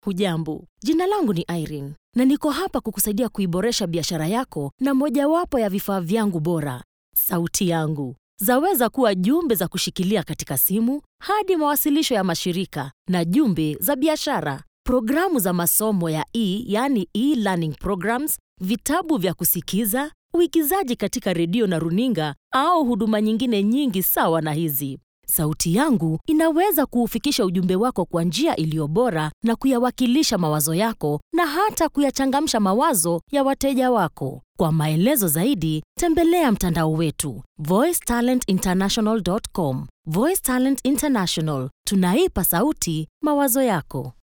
Hujambo, jina langu ni Irene na niko hapa kukusaidia kuiboresha biashara yako na mojawapo ya vifaa vyangu bora, sauti yangu. Zaweza kuwa jumbe za kushikilia katika simu hadi mawasilisho ya mashirika na jumbe za biashara, programu za masomo ya e, yani e-learning programs, vitabu vya kusikiza, uigizaji katika redio na runinga au huduma nyingine nyingi sawa na hizi. Sauti yangu inaweza kuufikisha ujumbe wako kwa njia iliyo bora na kuyawakilisha mawazo yako na hata kuyachangamsha mawazo ya wateja wako. Kwa maelezo zaidi, tembelea mtandao wetu voicetalentinternational.com. Voice Talent International, tunaipa sauti mawazo yako.